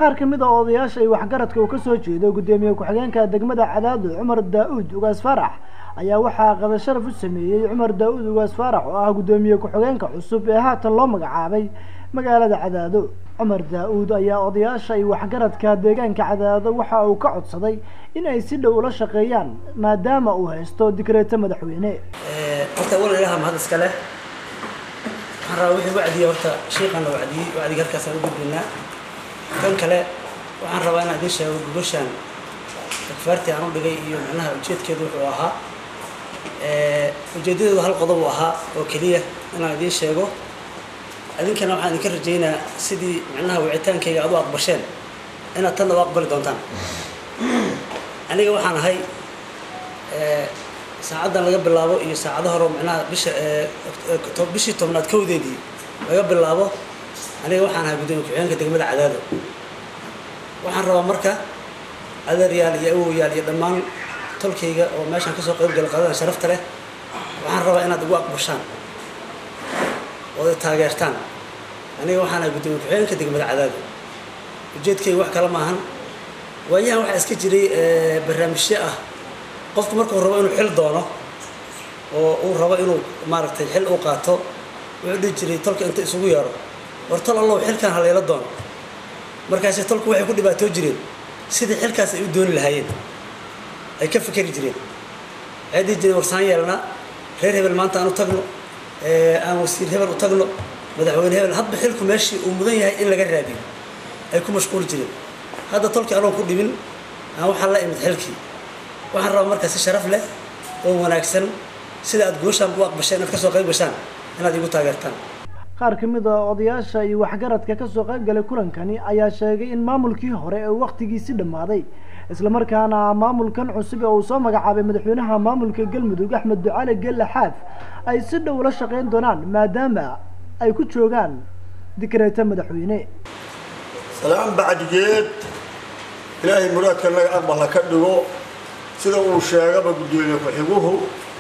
qaar ka mid a odayaasha ay waxgaradka uu kasoo jeedo guddoomiye ku-xigeenka degmada cadaado cumar daa-uud ugaas faarax ayaa waxaa qada sharaf u sameeyey cumar daa-uud ugaas faarax oo ah guddoomiye ku-xigeenka cusub ee haatan loo magacaabay magaalada cadaado cumar daa-uud ayaa odayaasha ay waxgaradka deegaanka cadaado waxa uu ka codsaday in ay si dhow ula shaqeeyaan maadaama uu haysto dikreeto madaxweyne horta wal ilaha mahad iska leh waxaan rabaa wixii wacdiya horta sheikhan la wacdiyey wacdiga halkaasaan u gudbinaa kan kale waxaan rabaa inaan idiin sheego gogoshaan akfaartii aan u dhigay iyo macnaha ujeedkeedu wuxuu ahaa ujeedadeedu hal qodob uu ahaa oo keliya inaan idiin sheego idinkana waxaan idinka rajaynaa sidii macnaha wicitaankayga aad u aqbasheen inaad tanna u aqbali doontaan aniga waxaan ahay saacaddan laga bilaabo iyo saacado hore macnaha bisha bishii tobnaad kowdeedii laga bilaabo aniga waxaan ahay guddoomiye ku-xigeenka degmada cadaado waxaan rabaa marka adeeryaal iyo awoyaal iyo dhammaan tolkayga oo meeshaan kasoo qayb gala qadada sharafta leh waxaan rabaa inaad igu aqbashaan oo ay taageertaan aniga waxaan ahay guddoomiye ku-xigeenka degmada cadaado ujeedkayga wax kale maahan waayahan waxaa iska jiray barnaamijyo ah qofku markuu rabo inuu xil doono oo uu rabo inuu maaragtay xil u qaato wuxuu dhihi jiray tolka inta isugu yeero war tol allow xilkan halayla doono markaase tolku waxay ku dhibaatoo jireen sidii xilkaas ay u dooni lahaayeen ay ka fikeri jireen waxay dhihi jireen warsaan yeelna reer hebel maanta aan u tagno aan wasiir hebel u tagno madaxweyne hebel hadba xilku meeshii uu mudan yahay in laga raadiyo ay ku mashquuli jireen hadda tolkii anoon ku dhibin aan waxaan la imid xilkii waxaan rabaa markaa si sharaf leh oo wanaagsan sida aad gooshaan u aqbasheen inaad kasoo qayb gashaan inaad igu taageertaan qaar ka mid a odayaasha iyo waxgaradka kasoo qayb galay kulankani ayaa sheegay in maamulkii hore ee waktigiisi dhammaaday islamarkaana maamulkan cusub ee uu soo magacaabay madaxweynaha maamulka galmudug axmed ducali gelle xaaf ay si dhow ula shaqeyn doonaan maadaama ay ku joogaan dikreeto madaxweyne salaan bacdigeed ilaahay muraadka naga aqbala ka dhigo sida uu sheegaba guddoomiye ku-xiguhu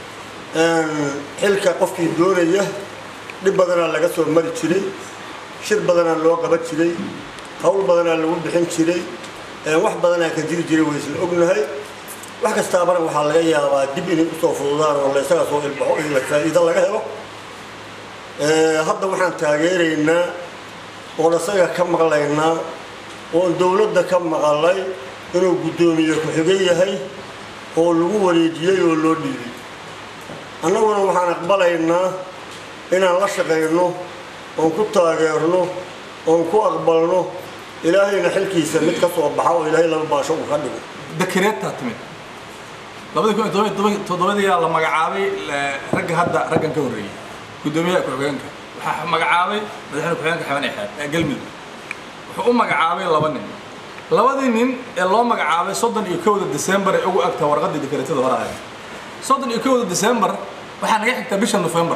xilka qofkii doonaya dhib badanaa laga soo mari jiray shir badanaa loo qaban jiray hawl badanaa lagu bixin jiray wax badanaa ka jiri jiray way isla ognahay wax kastaabana waxaa laga yaabaa dib inay usoo fududaan oo laysaga soo ilbaxo in faa'iido laga helo hadda waxaan taageeraynaa oon isaga ka maqlaynaa oon dowladda ka maqalay inuu guddoomiye ku-xige yahay oo lagu wareejiyey oo loo dhiibay annaguna waxaan aqbalaynaa inaan la shaqayno oon ku taageerno oon ku aqbalno ilaahayna xilkiisa mid ka soo baxa oo ilaahay laba baasho uu ka dhigo dakareedtaa timid labadii kun iyo todoba toddobadiyaa la magacaabay ragga hadda raggan ka horreeyey guddoomiyaha ku-xigeenka waxaa magacaabay madaxweyne ku-xigeenka xaban exaad ee galmudug wuxuu u magacaabay laba nin labadii nin ee loo magacaabay soddon iyo kowda december ee ugu agtaa warqaddii dekareetada hore ahayd soddon iyo kowda december waxaa naga xigtaa bisha november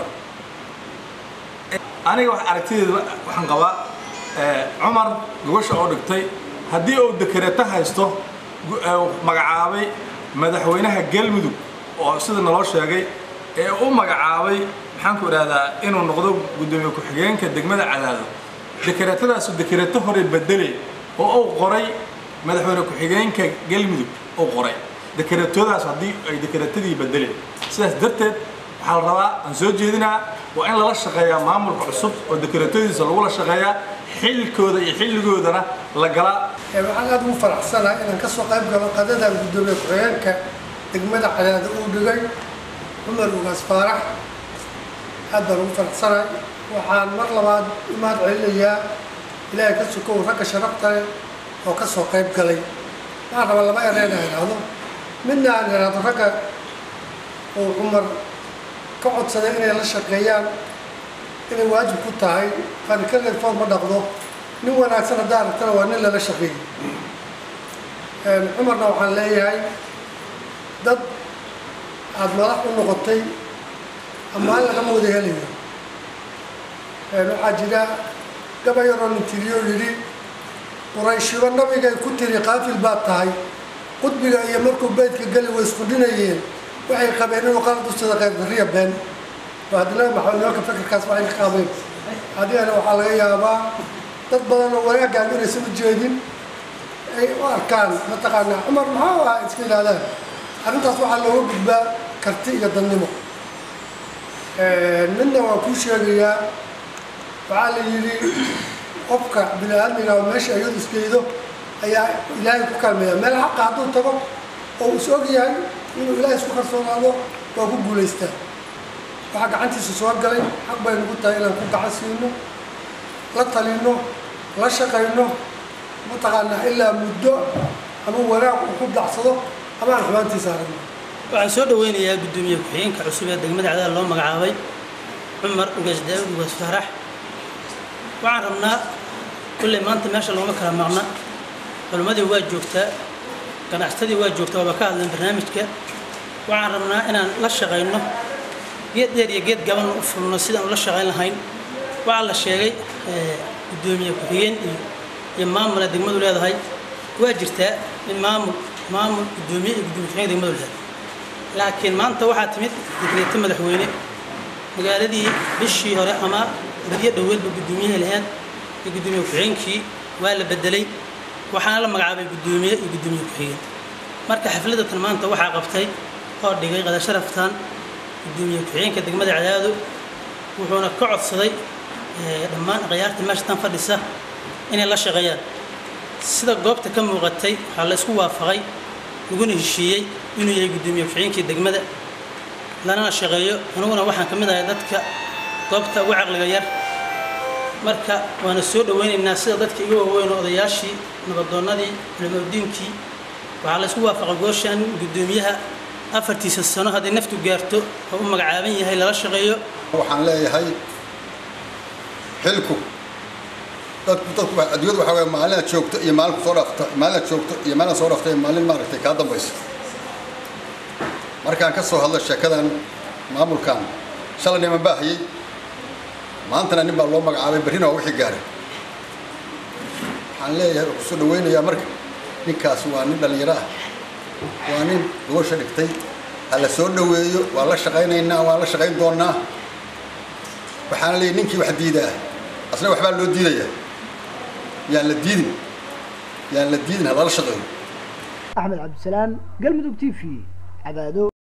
aniga wax aragtideeda waxaan qabaa cumar gogosha oo dhigtay haddii uu dekareeto haysto magacaabay madaxweynaha galmudug oo sida naloo sheegay ee u magacaabay maxaan ku idhahdaa inuu noqdo guddoomiye ku-xigeenka degmada cadaado dekareetadaasu dekareeto hore bedele oo uu qoray madaxweyne ku-xigeenka galmudug uu qoray dekareetoodaas haddii ay dekareetadii bedeleen sidaas darteed waxaa la rabaa aan soo jeedinaa waa in lala shaqeeyaa maamulka cusub oo dekareetadiisa lagula shaqeeyaa xilkooda iyo xilligoodana la galaa waxaan aad ugu faraxsanahay inaan ka soo qayb galo qadadan guddoomiye ku-xigeenka degmada cadaado uu dhigay cumar ugaas faarax aad baan ugu faraxsanahay waxaan mar labaad u mahad celinayaa ilaahay ka sukow ragga sharafta leh oo ka soo qayb galay waxaan rabaa laba ereen aan idhaahdo midna aan idhaahdo ragga uu cumar ka codsaday inay la shaqeeyaan inay waajib ku tahay qarikaleed foor ma dhaqdo nin wanaagsan haddaa aragtana waa nin lala shaqeeyey cumarna waxaan leeyahay dad aada madax u noqotay ammaan lagama wada helayo waxaa jira gabayaroo nin tiriyo yidhi qurayshiba nabigay ku tiri qaafil baad tahay qudbiga iyo markuu beydka geli way isku dhinayeen waxay qabeen inuu qalad u sida qaybdariya been oo haddana maxamed nimanka fikirkaas waxay ka qaadeen adigana waxaa laga yaabaa dad badan oo wanaaggaan inaysan u jeedin ay u arkaan mataqaanaa cumar maxaa u ah iska yidhahdaan arrintaas waxaa looga gudbaa karti iyo dannimo midna waan kuu sheegayaa waxaa la yidhi qofka bini aadmiga meesha ayadu isgeydo ayaa ilaahay ku kaalmeeya meel xaqa hadduu tago oo is og yahay inuu ilaahay isku kalsoonaado waa ku guulaystaa waxaa gacantiisa soo galay xaq bay nagu tahay inaan ku gacan siino la talino la shaqayno mataqaanaa ilaa muddo ama wanaag uu ku dacsado ama aan xumaantiisa aragno waxaan soo dhaweynayaa guddoomiye ku-xigeenka cusub ee degmada cadaal loo magacaabay cumar ugaas daawud ugaas faarax waxaan rabnaa kulley maanta meesha looma kala maqna culimmadii waa joogtaa ganacsatadii waa joogtaa waaba ka hadleen barnaamijka waxaan rabnaa inaan la shaqayno geed dheer iyo geed gaban u fulno sidaan ula shaqayn lahayn waxaa la sheegay guddoomiye ku-xigeen iyo iyo maamula degmadu leedahay waa jirtaa in maamul maamul guddoomiye iyo guddoomiye ku-xigeen degmadu leedahay laakiin maanta waxaa timid digreeto madaxweyne magaaladii bishii hore ama badiyo dhoweedba guddoomiyaha lahayd iyo guddoomiye ku-xigeenkii waa la bedelay waxaana la magacaabay guddoomiye iyo guddoomiye ku-xigeen marka xafladatan maanta waxaa qabtay oo dhigay qadasharaftan guddoomiye ku-xigeenka degmada cadaado wuxuuna ka codsaday dhammaan akhyaarta meesha tan fadhisa inay la shaqeeyaan sida goobta ka muuqatay waxaa la isku waafaqay laguna heshiiyey inuu yahay guddoomiye ku-xigeenkii degmada lanana shaqeeyo aniguna waxaan ka mid ahay dadka goobta ugu caqliga yar marka waana soo dhaweynaynaa sida dadka iga waaweyn oo odayaashii nabadoonnadii culimadiinkii waxaa la isku waafaqay gooshan guddoomiyaha afartiisa sano hadday naftu gaarto oo u magacaaban yahay lala shaqeeyo waxaan leeyahay xilku dadku dadku adduunyadu waxaa weeye maalina joogto iyo maalin soo dhaafta maalina joogto iyo maalina soo dhaafta iyo maalin maaragtay kaa dambaysa markaan ka soo hadlo sheekadan maamulkan shalay niman baa hayay maantana nin baa loo magacaabay berrina waa wixii gaaray waxaan leeyahay oo kusoo dhaweynayaa marka ninkaas waa nin dhallinyaro ah waa nin gobasha dhigtay ha la soo dhaweeyo waa la shaqaynaynaa waan la shaqayn doonaa waxaana leeyahy ninkii wax diidaa asna waxbaa loo diidayaa yaan la diidin yaan la diidin ha lala shaqeeyo axmed cabdisalaan galmudug t v cadaado